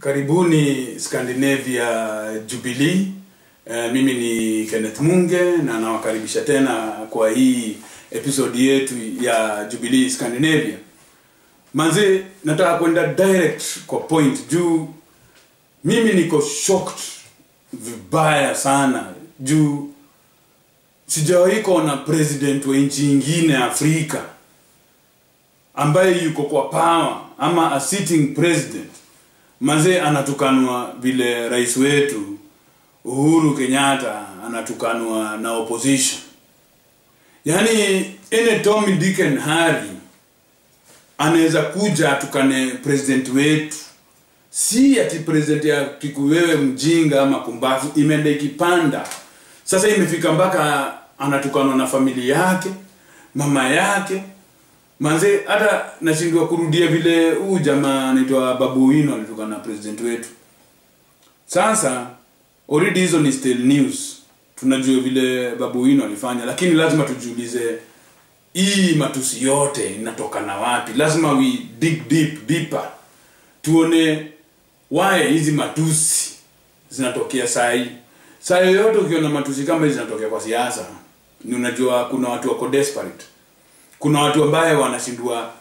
Karibuni Scandinavia Jubilee. Uh, mimi ni Kenneth Munge na nawakaribisha tena kwa hii episode yetu ya Jubilee Scandinavia. Manze, nataka kwenda direct kwa point juu mimi niko shocked vibaya sana juu sijawahi kuona president wa nchi ingine Afrika ambaye yuko kwa power ama a sitting president mazee anatukanwa vile rais wetu Uhuru Kenyatta anatukanwa na opposition. Yaani ene Tommy Dick and Harry anaweza kuja atukane president wetu, si ati president ya tiku wewe mjinga ama kumbavu, imeenda ikipanda sasa, imefika mpaka anatukanwa na familia yake, mama yake manze hata nashindwa kurudia vile huu jamaa anaitwa Babu Wino alitukana na president wetu. Sasa already hizo ni still news, tunajua vile Babu Wino alifanya, lakini lazima tujiulize hii matusi yote inatokana wapi? Lazima we dig deep deeper, tuone why hizi matusi zinatokea saa hii. Saa yoyote ukiona matusi kama hizi zinatokea kwa siasa, ni unajua kuna watu wako desperate kuna watu ambaye wanashindwa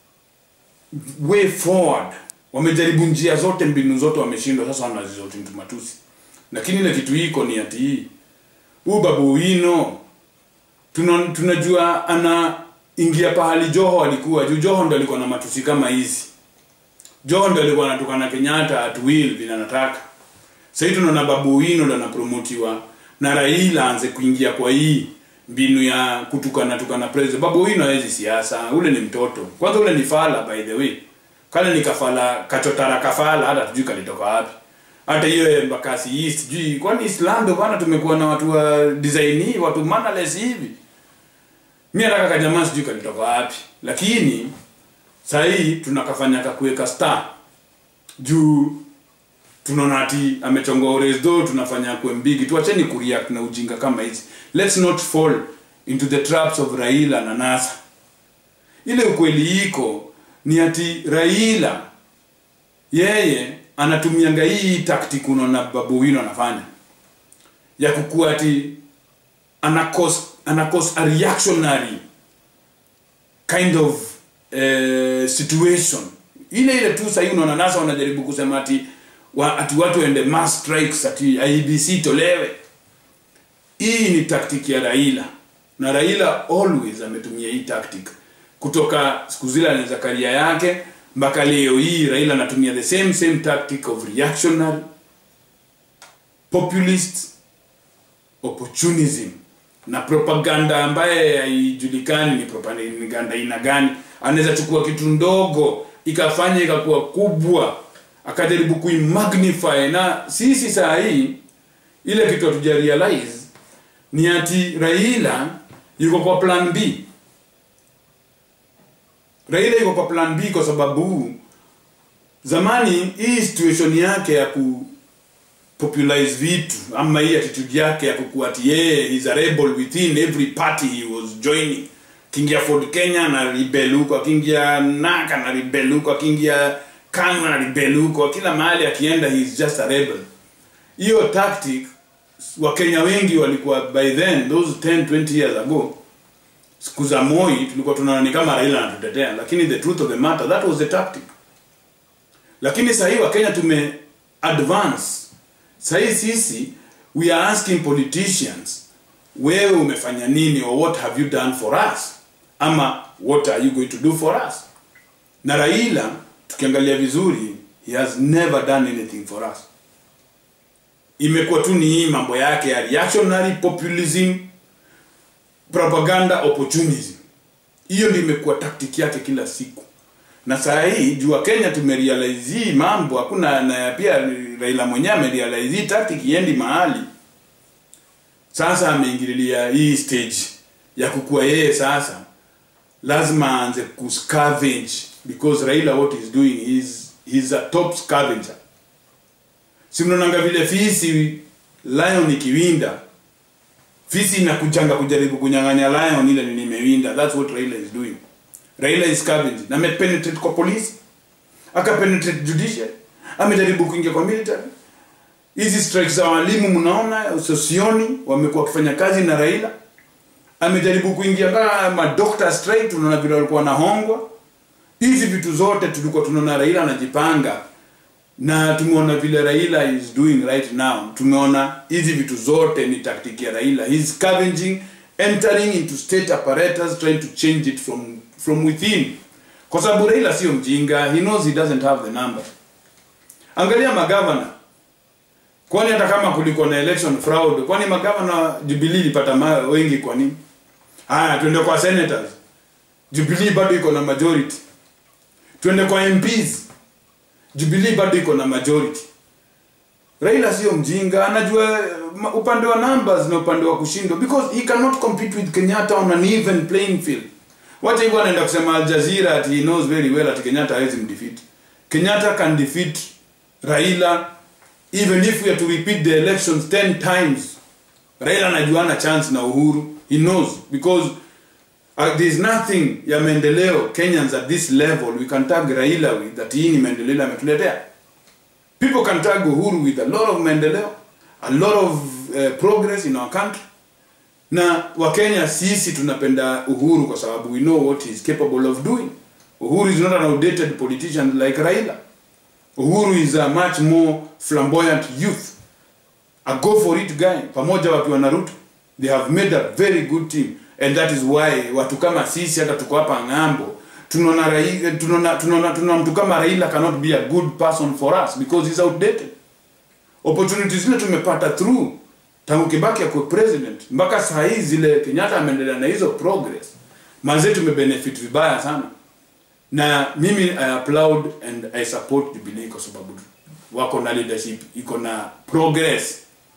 way forward wamejaribu njia zote mbinu zote wameshindwa sasa wanazizoti mtu matusi lakini ile kitu iko ni ati hii huu babu wino tuna, tunajua ana ingia pahali joho alikuwa juu joho ndo alikuwa na matusi kama hizi joho ndo alikuwa anatukana kenyatta at will vile anataka sahii tunaona babu wino ndo anapromotiwa na raila aanze kuingia kwa hii mbinu ya kutukana tukana president babu wino hawezi siasa ule ni mtoto kwanza ule ni fala by the way kale ni kafala kachotara kafala hata tujui kalitoka wapi hata hiyo embakasi east sijui kwani islando bana tumekuwa na watu wa design hii watu mannerless hivi mimi nataka kajamaa sijui kalitoka wapi lakini saa hii tunakafanya kakuweka star juu tunaona ati amechonga oresdo tunafanya kwe mbigi tuacheni kureact na ujinga kama hizi let's not fall into the traps of raila na nasa ile ukweli iko ni ati raila yeye anatumianga hii tactic unaona babu wino anafanya ya kukua ati anakos anakos a reactionary kind of uh, situation ile ile tu sahii unaona nasa wanajaribu kusema ati wa, ati watu waende mass strikes ati IBC tolewe. Hii ni tactic ya Raila na Raila always ametumia hii tactic kutoka siku zile anaweza karia yake mpaka leo hii. Raila anatumia the same same tactic of reactionary populist opportunism na propaganda ambaye haijulikani ni propaganda aina gani. Anaweza chukua kitu ndogo ikafanya ikakuwa kubwa akajaribu kuimagnify na sisi saa hii ile kitu hatuja realize ni ati Raila yuko kwa plan B. Raila yuko kwa plan B kwa sababu zamani hii situation yake ya ku popularize vitu ama hii attitude yake ya kukuwa ati yeye is a rebel within every party he was joining. Kingia Ford Kenya na rebel huko, akingia Naka na rebel huko, akingia kanu na rebel huko kila mahali akienda he is just a rebel hiyo tactic wakenya wengi walikuwa by then those 10 20 years ago siku za moi tulikuwa tunaona ni kama raila anatutetea lakini the truth of the matter that was the tactic lakini sahii wakenya tume advance sahii sisi we are asking politicians wewe umefanya nini or what have you done for us ama what are you going to do for us na raila tukiangalia vizuri he has never done anything for us imekuwa tu ni hii mambo yake ya reactionary populism propaganda opportunism hiyo ndio imekuwa tactic yake kila siku na saa hii jua kenya tumerealize hii mambo hakuna na pia raila mwenyewe amerealize hii tactic iendi mahali sasa ameingililia hii stage ya kukua yeye sasa lazima aanze kuscavenge because Raila what he's doing is he's a top scavenger. Si mnaonanga vile fisi lion ikiwinda fisi inakuchanga kujaribu kunyang'anya lion ile ni nimewinda. That's what Raila is doing. Raila is scavenging. Na amepenetrate kwa polisi, akapenetrate judiciary, amejaribu kuingia kwa military hizi strikes za walimu mnaona sosioni wamekuwa wakifanya kazi na raila amejaribu kuingia kama madoctor strike tunaona vile walikuwa wanahongwa hizi vitu zote tulikuwa tunaona raila anajipanga na tumeona vile raila is doing right now tumeona hizi vitu zote ni tactic ya raila He's scavenging entering into state apparatus trying to change it from from within kwa sababu raila sio mjinga he knows he doesn't have the number angalia magavana kwani hata kama kulikuwa na election fraud kwani magavana jubilee ilipata ma- wengi kwa nini haya tuende kwa senators jubilee bado iko na majority tuende kwa mps jubilee bado iko na majority raila sio mjinga anajua ma- upande wa numbers na upande wa kushindwa because he cannot compete with kenyatta on an even playing field wacha hivyo anaenda kusema al jazeera ati he knows very well ati kenyatta hawezi mdefeat kenyatta can defeat raila even if we are to repeat the elections 10 times raila anajuana chance na uhuru he knows because uh, there is nothing ya maendeleo kenyans at this level we can tag raila with that hii ni maendeleo ametuletea people can tag uhuru with a lot of maendeleo a lot of uh, progress in our country na wakenya sisi tunapenda uhuru kwa sababu we know what he is capable of doing uhuru is not an outdated politician like raila uhuru is a much more flamboyant youth a go for it guy pamoja wakiwa na ruto they have made a very good team and that is why watu kama sisi hata tuko hapa ng'ambo tunaona Raila- tunaona tunaona tunaona mtu kama raila cannot be a good person for us because he's outdated opportunities zile tumepata through tangu kibaki akuwe president mpaka saa hii zile kenyatta ameendelea na hizo progress manze tumebenefit vibaya sana na mimi i applaud and i support jubilee kwa sababu wako na leadership iko na progress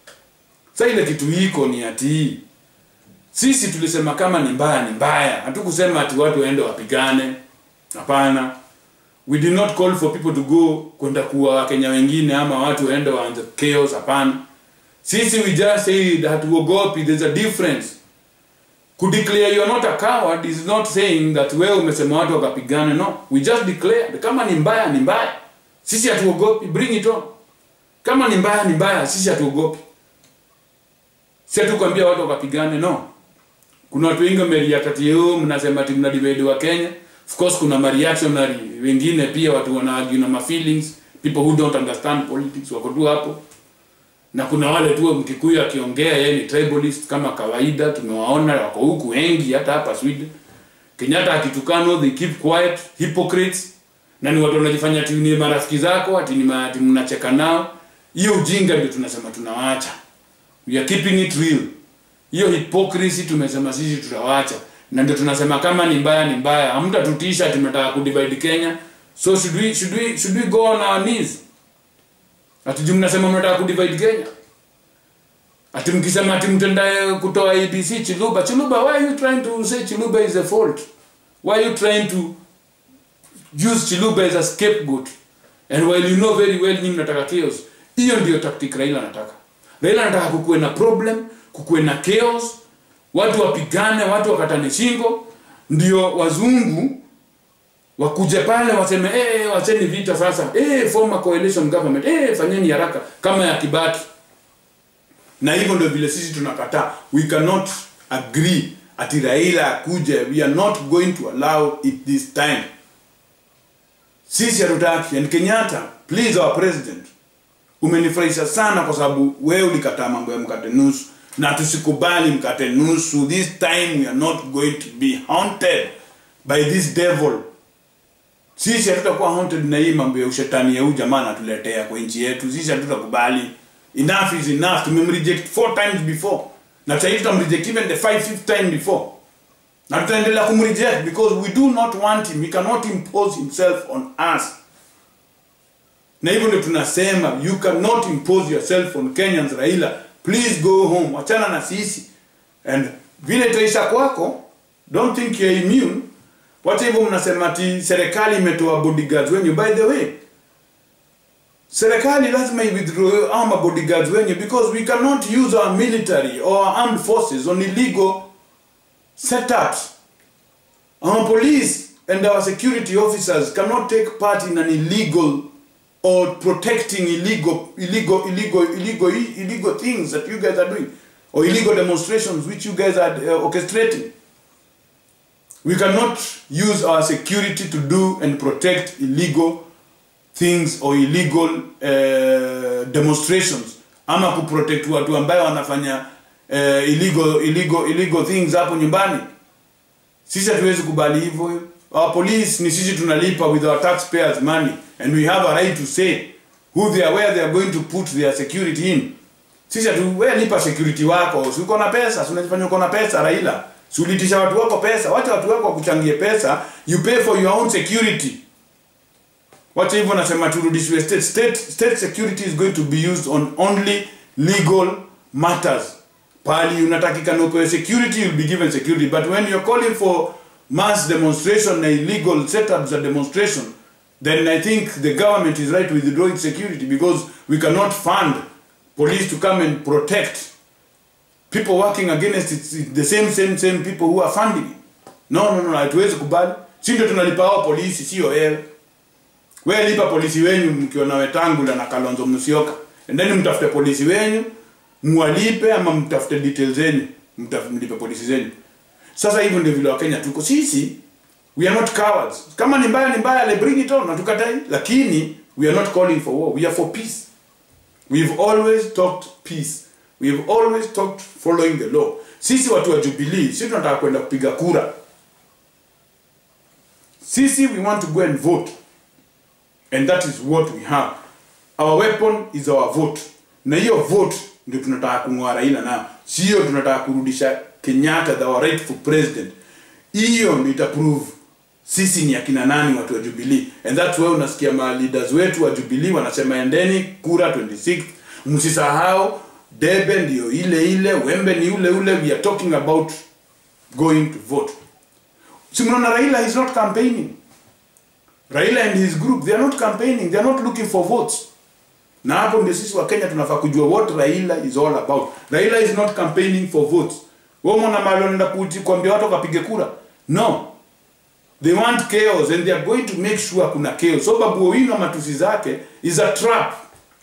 sa ile kitu iko ni ati sisi tulisema kama ni mbaya ni mbaya hatukusema ati watu waende wapigane hapana we did not call for people to go kwenda kuwa wakenya wengine ama watu waende waanze chaos hapana sisi we just said hatuogopi there's a difference kudeclare you are not a coward is not saying that wewe umesema watu wakapigane no we just declare kama ni mbaya ni mbaya sisi hatuogopi bring it on kama ni mbaya ni mbaya sisi hatuogopi si hatukwambia watu wakapigane no kuna watu wengi wameriakatio mnasema ati mna divide wa Kenya of course kuna mareactionary wengine pia watu wana argue na ma feelings people who don't understand politics wako tu hapo na kuna wale tu mkikuyu akiongea yeye ni tribalist kama kawaida tumewaona wako huku wengi hata hapa Sweden Kenyatta akitukano they keep quiet hypocrites na ni watu wanajifanya ati ni marafiki zako ati ni ma- ati mnacheka nao hiyo ujinga ndio tunasema tunawaacha we are keeping it real hiyo hypocrisy tumesema sisi tutawaacha na ndio tunasema kama ni mbaya ni mbaya hamtatutisha tumetaka kudivide Kenya so should we should we should we go on our knees ati juu mnasema mnataka kudivide Kenya ati mkisema ati mtenda kutoa ABC Chiluba Chiluba why are you trying to say Chiluba is the fault why are you trying to use Chiluba as a scapegoat and while you know very well nyinyi mnataka chaos hiyo ndio tactic Raila anataka Raila anataka kukuwe na problem kukuwe na chaos watu wapigane watu wakatane shingo ndio wazungu wakuje pale waseme eh wacheni vita sasa eh former coalition government eh fanyeni haraka kama ya Kibaki na hivyo ndio vile sisi tunakataa we cannot agree ati Raila akuje we are not going to allow it this time sisi hatutaki and Kenyatta please our president umenifurahisha sana kwa sababu wewe ulikataa mambo ya mkate nusu na tusikubali mkate nusu this time we are not going to be haunted by this devil sisi hatutakuwa haunted na hii mambo ya ushetani ya huyu jamaa anatuletea kwa nchi yetu sisi hatutakubali enough is enough tumemreject four times before na sasa hivi tutamreject even the five fifth time before na tutaendelea kumreject because we do not want him he cannot impose himself on us na hivyo ndio tunasema you cannot impose yourself on Kenyans Raila please go home wachana na sisi and vile itaisha kwako don't think you're immune wacha hivyo mnasema ati serikali imetoa bodyguards wenyu by the way serikali lazima iwithdraw our mabodyguards wenyu because we cannot use our military or our armed forces on illegal setups our police and our security officers cannot take part in an illegal or protecting illegal illegal illegal illegal illegal things that you guys are doing or illegal demonstrations which you guys are uh, orchestrating we cannot use our security to do and protect illegal things or illegal uh, demonstrations ama kuprotect watu ambayo wanafanya uh, illegal illegal illegal things hapo nyumbani sisi hatuwezi kubali hivyo our police ni sisi tunalipa with our taxpayers money and we have a right to say who they are where they are going to put their security in sisi hatu wewe lipa security wako si uko na pesa si unajifanya uko na pesa Raila si ulitisha watu wako pesa wacha watu wako wakuchangie pesa you pay for your own security wacha hivyo nasema turudishiwe state. state state security is going to be used on only legal matters pali unatakikana upewe security you'll be given security but when you're calling for mass demonstration na illegal setups za demonstration then i think the government is right to withdraw its security because we cannot fund police to come and protect people working against it, it's the same same same people who are funding it no no no hatuwezi kubali si ndio tunalipa hao polisi sio wewe wewe lipa polisi wenyu mkiona wetangula na kalonzo musyoka endeni mtafute polisi wenyu mwalipe ama mtafute details zenyu mtaf- mlipe polisi zenyu sasa hivyo ndio vile wakenya tuko sisi we are not cowards kama ni mbaya ni mbaya le bring it on natukatai lakini we are not calling for war we are for peace we've always talked peace we've always talked following the law sisi watu wa jubilee sisi tunataka kwenda kupiga kura sisi we want to go and vote and that is what we have our weapon is our vote na hiyo vote ndio tunataka kung'oa raila nayo sio tunataka kurudisha kenyatta the our rightful president hiyo ndio itaprove sisi ni akina nani watu wa jubilee and that's why unasikia ma leaders wetu wa jubilee wanasema endeni kura 26 msisahau debe ndio ile ile wembe ni ule ule we are talking about going to vote si mnaona raila is not campaigning raila and his group they are not campaigning they are not looking for votes na hapo ndio sisi wa kenya tunafaa kujua what raila is all about raila is not campaigning for votes wewe mwana mahali wanaenda kuti- kuambia watu wakapige kura no they want chaos and they are going to make sure kuna chaos so babu owino matusi zake is a trap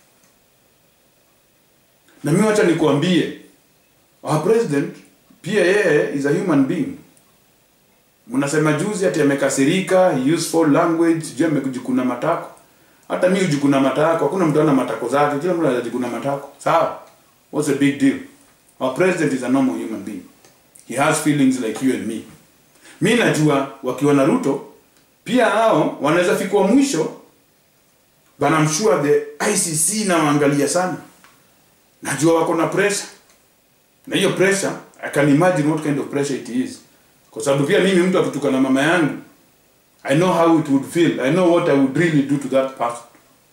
na mimi wacha nikuambie our president pia yeye is a human being mnasema juzi ati amekasirika he used foul language je amekujikuna matako hata mi hujikuna matako hakuna mtu ana matako zake kila mtu anajikuna matako sawa what's the big deal our president is a normal human being he has feelings like you and me mi najua wakiwa na ruto pia hao wanaweza fikwa mwisho but I'm sure the icc nawaangalia sana najua wako na pressure na hiyo pressure i can imagine what kind of pressure it is kwa sababu pia mimi mtu akituka na mama yangu i know how it would feel i know what i would really do to that person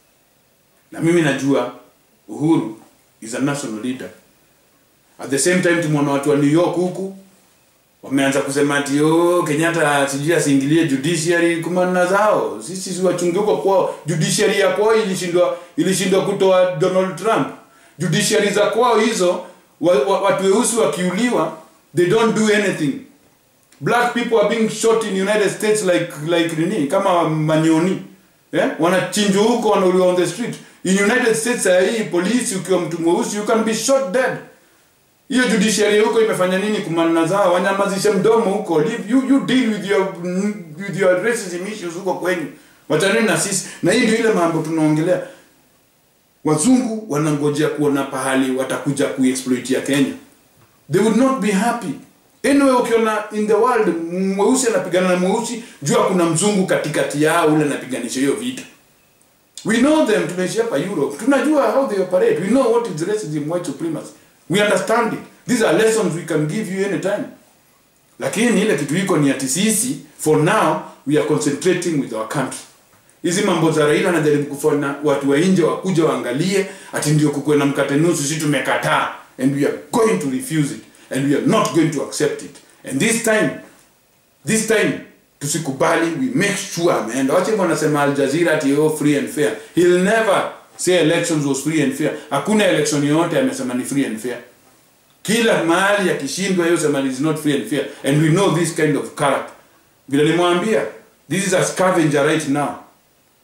na mimi najua uhuru is a national leader at the same time tumeona watu wa new york huku wameanza kusema ati oh, kenyatta sijui asiingilie judiciary kumana zao sisi si wachunge huko kwao judiciary ya kwao ilishindwa ilishindwa kutoa donald trump judiciary za kwao hizo wa, wa, watu weusi wakiuliwa they don't do anything black people are being shot in united states like like nini kama manyoni eh? wanachinjwa huko wanauliwa on the street in united states saa hii polisi ukiwa mtu mweusi you can be shot dead hiyo judiciary huko imefanya nini kumanna zao wanyamazishe mdomo huko Leave, you, you deal with your, with your racism issues huko kwenyu wachaneni na sisi na hii ndio ile mambo tunaongelea wazungu wanangojea kuona pahali watakuja kuexploitia kenya they would not be happy anyway ukiona in the world mweusi anapigana na mweusi jua kuna mzungu katikati yao ule anapiganisha hiyo vita we know them tumeishi hapa europe tunajua how they operate we know what is racism white supremacy we understand it these are lessons we can give you anytime lakini ile kitu iko ni ati sisi for now we are concentrating with our country hizi mambo za raila anajaribu kufanya watu wa nje wakuja waangalie ati ndio kukuwe na mkate nusu si tumekataa and we are going to refuse it and we are not going to accept it and this time this time tusikubali we make sure ameenda wacha hivyo wanasema Al Jazeera ati oh, free and fair he'll never say elections was free and fair hakuna election yoyote amesema ni free and fair kila mahali akishindwa hiyo sema is not free and fair and we know this kind of character vile nimwambia this is a scavenger right now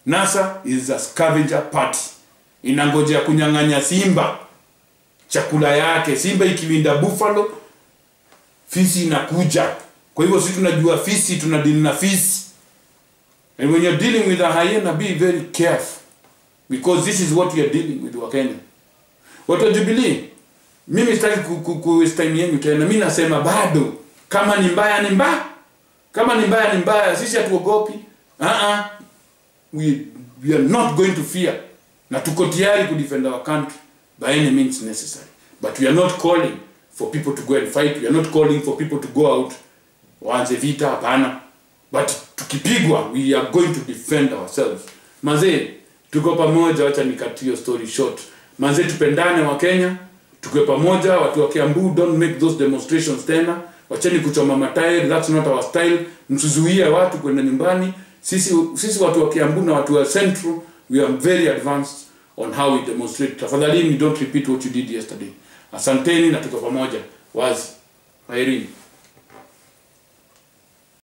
NASA is a scavenger party, inangojea kunyang'anya simba chakula yake. Simba ikiwinda buffalo, fisi inakuja. Kwa hivyo sisi tunajua fisi, tunadili na fisi. And when you're dealing with a hyena, be very careful because this is what we are dealing with Wakenya. Watu wa Jubilee, mimi sitaki ku, ku, ku waste time yenu tena. Mimi nasema bado, kama ni mbaya ni mbaya, kama ni mbaya ni mbaya. Sisi hatuogopi. Uh -uh. We, we are not going to fear, na tuko tayari ku defend our country by any means necessary. But we are not calling for people to go and fight. We are not calling for people to go out waanze vita, hapana. But tukipigwa, we are going to defend ourselves. Mazee, tuko pamoja, wacha nikatie hiyo story short. Mazee, tupendane wa Kenya, tukiwe pamoja. Watu wa Kiambu, don't make those demonstrations tena. Wacheni kuchoma matairi, that's not our style. Msizuie watu kwenda nyumbani. Sisi sisi watu wa Kiambu na watu wa Central, we are very advanced on how we demonstrate. Tafadhalini, don't repeat what you did yesterday. Asanteni na tuko pamoja. Wazi. Kwaherini.